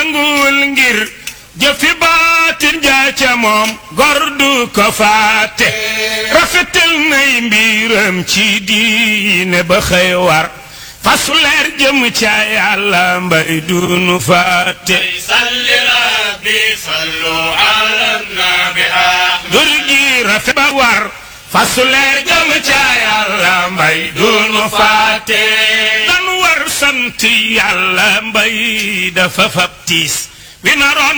nanguwul ngir jëfi baatin jaa ca moom gor du ko faate rafetal nay mbiram ci diine ba xëy war fasu leer jëm ca yàlla mbay dunu faate salli rabbi sallu ala nabi ahmad dur gi rafet ba war fasu leer jëm ca yàlla mbay dunu faate dan war sant yàlla mbay dafa fab tiis wi naroon